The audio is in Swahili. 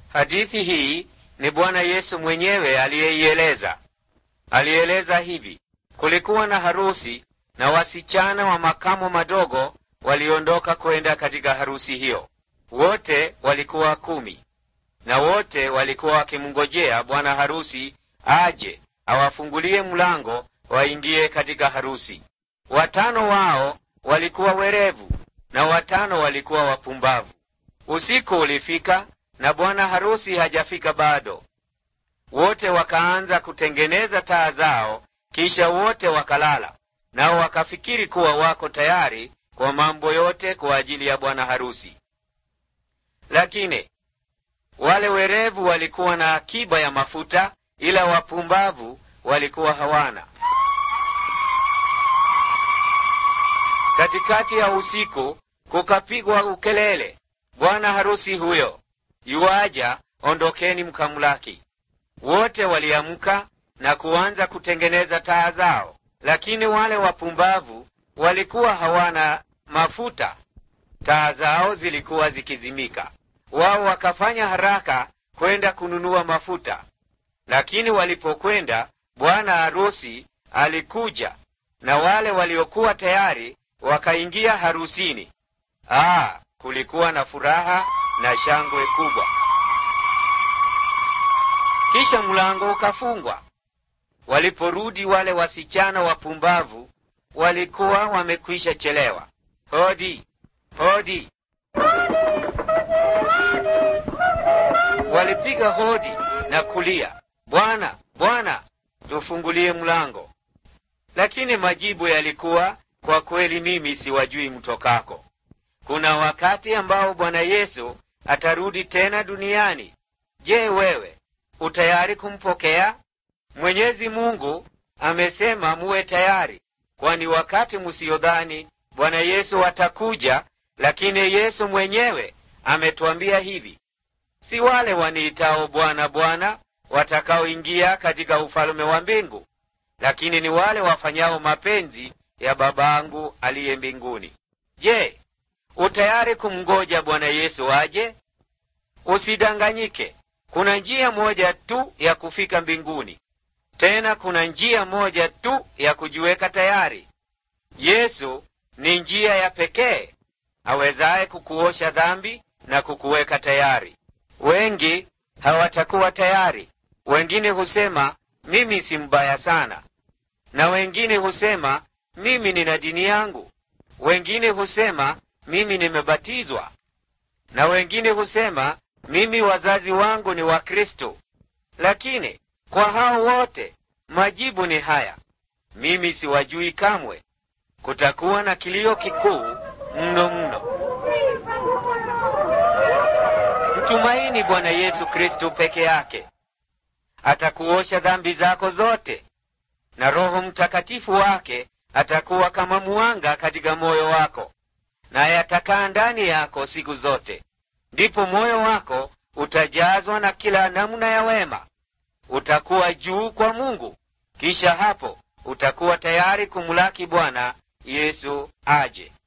Hadithi hii ni Bwana Yesu mwenyewe aliyeieleza. Alieleza hivi: kulikuwa na harusi na wasichana wa makamo madogo waliondoka kwenda katika harusi hiyo. Wote walikuwa kumi, na wote walikuwa wakimngojea bwana harusi aje awafungulie mlango waingie katika harusi. Watano wao walikuwa werevu na watano walikuwa wapumbavu. Usiku ulifika na bwana harusi hajafika bado. Wote wakaanza kutengeneza taa zao, kisha wote wakalala, nao wakafikiri kuwa wako tayari kwa mambo yote kwa ajili ya bwana harusi. Lakini wale werevu walikuwa na akiba ya mafuta, ila wapumbavu walikuwa hawana. Katikati ya usiku kukapigwa ukelele, bwana harusi huyo yuaja, ondokeni mkamlaki. Wote waliamka na kuanza kutengeneza taa zao, lakini wale wapumbavu walikuwa hawana mafuta, taa zao zilikuwa zikizimika. Wao wakafanya haraka kwenda kununua mafuta, lakini walipokwenda, bwana harusi alikuja na wale waliokuwa tayari wakaingia harusini. Ah, kulikuwa na furaha na shangwe kubwa. Kisha mlango ukafungwa. Waliporudi wale wasichana wapumbavu walikuwa wamekwisha chelewa. Hodi, hodi! Walipiga hodi na kulia, Bwana, Bwana, tufungulie mlango. Lakini majibu yalikuwa, kwa kweli mimi siwajui mtokako. Kuna wakati ambao Bwana Yesu atarudi tena duniani. Je, wewe utayari kumpokea? Mwenyezi Mungu amesema muwe tayari, kwani wakati musiyodhani Bwana Yesu atakuja. Lakini Yesu mwenyewe ametwambia hivi, si wale waniitao Bwana, Bwana watakaoingia katika ufalme wa mbingu, lakini ni wale wafanyao mapenzi ya Babangu aliye mbinguni. Je, utayari kumngoja Bwana Yesu aje? Usidanganyike. Kuna njia moja tu ya kufika mbinguni, tena kuna njia moja tu ya kujiweka tayari. Yesu ni njia ya pekee awezaye kukuosha dhambi na kukuweka tayari. Wengi hawatakuwa tayari. Wengine husema mimi si mbaya sana, na wengine husema mimi nina dini yangu. Wengine husema mimi nimebatizwa, na wengine husema mimi wazazi wangu ni Wakristo. Lakini kwa hao wote majibu ni haya, mimi siwajui kamwe. Kutakuwa na kilio kikuu mno mno. Mtumaini Bwana Yesu Kristo peke yake, atakuosha dhambi zako zote, na Roho Mtakatifu wake atakuwa kama mwanga katika moyo wako, naye atakaa ndani yako siku zote. Ndipo moyo wako utajazwa na kila namna ya wema, utakuwa juu kwa Mungu. Kisha hapo utakuwa tayari kumlaki Bwana Yesu aje.